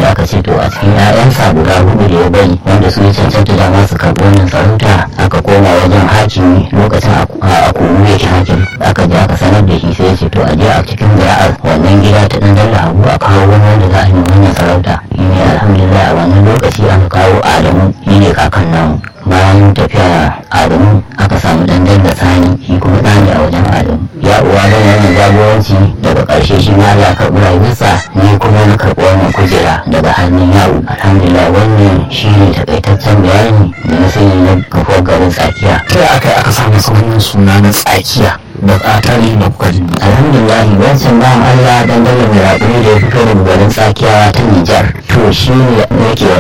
aka ce to a cikin 'ya'yansa guda hudu da ya bari wanda su ya cancanta dama su karɓi wannan sarauta aka koma wajen hakimi lokacin a kowu yake hakim aka je aka sanar da shi sai ya ce to a je a cikin zira'ar wannan gida ta ɗan dalla abu a kawo wani wanda za a yi wannan sarauta shi ne alhamdulillah a wannan lokaci aka kawo adamu shi ne kakan namu bayan tafiya adamu aka samu dandan da sani shi kuma ɗani a wajen adamu ya uwa don wannan jagoranci daga ƙarshe shi ma Allah karɓi rayuwarsa ni kuma na karɓi wannan kujera daga hannun yawo alhamdulillah wannan shi ne takaitaccen bayani da na sani na kafuwar garin tsakiya ta aka aka samu wannan suna na tsakiya da a tarihi da kuka ji alhamdulillah wancan bayan Allah dan dalla mai raɗu da ya fito daga garin tsakiya ta Nijar to shi ne yake